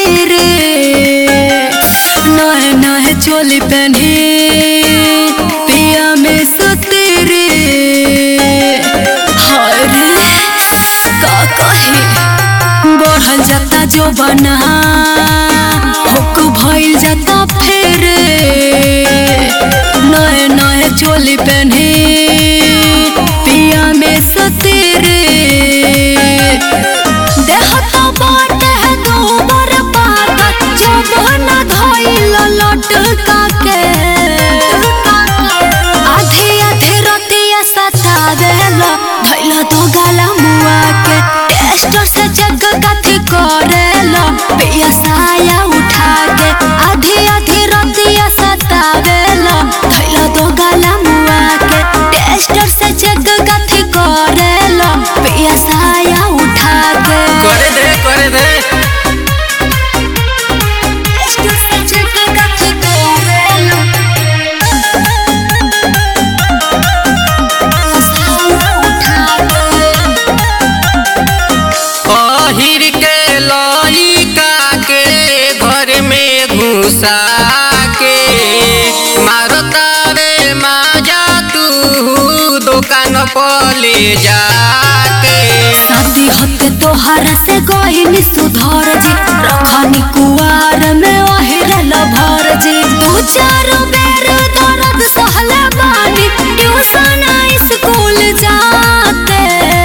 रे नहे नहे चोली पहने पिया में सुते रे हाय रे का कहे बढ़ल जाता जो बना हुक भइल जाता फेर नए नए चोली पहने पिया में सुते रे देखता बाटे है गोबर पाता जो बना धइल लटका के आधे आधे रतिया सतावेला भइल तो गाला मुआ के टेस्टर से जग कथी करेला पिया साया उठा के आधे आधे रतिया सतावेला भइल तो गाला मुआ के टेस्टर से जग कथी करेला पिया साया उठा के करे दे करे दे टेस्टर से जग कथी करेला साया उठा के अहिर के लइका के घर में घुसा के मारता रे माजा तू दुकान पर ले जाके शादी होते तोहरा से गहिनी सुधर जी रखनी कुआर में ओहिरल भर जी दू चार बेर दर्द सहले बानी ट्यूशन स्कूल जाते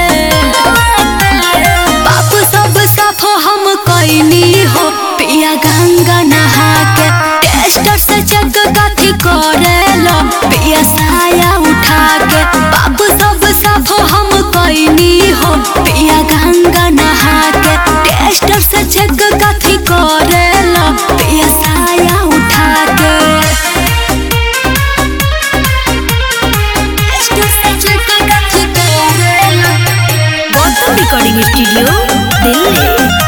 बाप सब साफ हम कैनी हो पिया गंगा नहा के टेस्टर से जग कथी करेलो पिया साया उठा के बाप सब साफ हम कैनी हो पिया गंगा नहा के टेस्टर से जग कथी करेलो पिया साया उठा के टेस्टर से जग कथी करेलो Gautam recording studio Delhi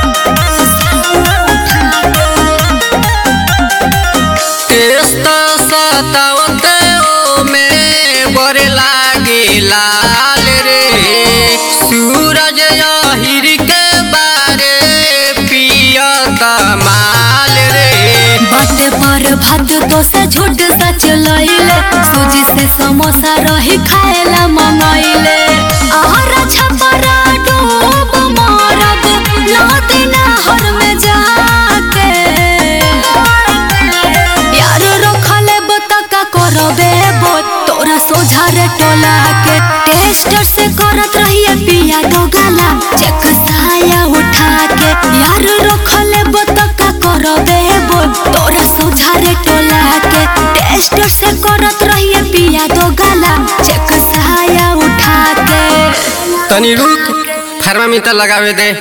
test सतावते ओ में बड़े लागे लाल रे सूरज अहिर के बारे पियता माल रे बाटे पर भात तो से झूठ सच लइले सूजी से समोसा रही खाएला मंगाइले आहारा छपरा डूब मारब नदी नहर में जाके यार रखले बतका करबे बो तोरा सोझा रे टोला के टेस्टर से करत रहिए पिया दो गाला चेक साया उठा के यार रखले बतका करबे बो तोरा सोझा रे टोला के टेस्टर से करत रहिए पिया दो गाला चेक साया उठा के तनी रुक थर्मामीटर लगावे दे